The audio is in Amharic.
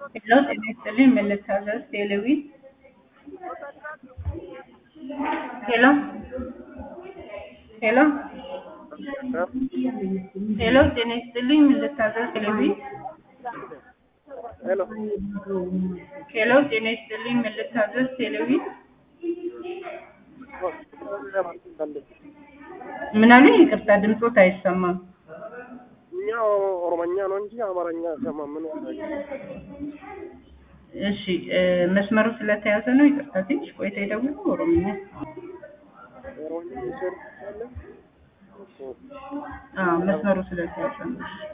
ሄሎ ጤና ይስጥልኝ ምን ልታዘዝ ቴሌቪዥን ሄሎ ሄሎ ሄሎ ጤና ይስጥልኝ ምን ልታዘዝ ቴሌቪዥን ሄሎ ሄሎ ጤና ይስጥልኝ ምን ልታዘዝ ቴሌቪዥን ምን አሉኝ ይቅርታ ድምፆት አይሰማም እኛ ኦሮመኛ ነው እንጂ አማርኛ ሰማ ምን እሺ እ መስመሩ ስለተያዘ ነው ይቅርታ ትንሽ ቆይታ ይደውሉ ኦሮምኛ ኦሮምኛ ይሰር አዎ መስመሩ ስለተያዘ ነው